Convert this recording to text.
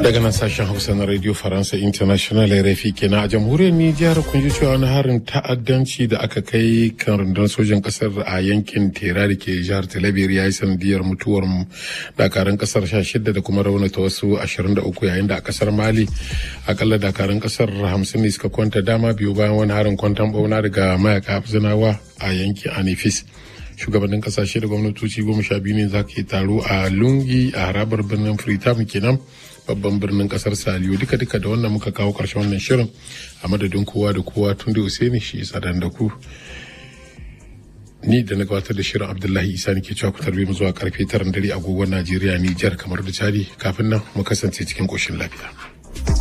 daga nan sashen hausa na radio faransa international rafi kenan a jamhuriyar nijar kun ji cewa wani harin ta'addanci da aka kai kan rundunar sojan kasar a yankin tera da ke jihar talabiyar ya yi sanadiyar mutuwar dakarun kasar sha shida da kuma raunata wasu ashirin da uku yayin da a kasar mali akalla dakarun kasar hamsin ne suka kwanta dama biyu bayan wani harin kwantan bauna daga mayaka zinawa a yankin anifis shugabannin kasashe da gwamnatoci goma sha biyu ne za ka yi taro a lungi a harabar birnin freetown kenan babban birnin kasar saliyo duka duka da wannan muka kawo karshen wannan shirin a madadin kowa da kowa tun da usaini shi isa da ku ni da na gabatar da shirin abdullahi isa ne ke cewa ku tarbe mu zuwa karfe tara dare agogon najeriya nijar kamar da chadi kafin nan mu kasance cikin koshin lafiya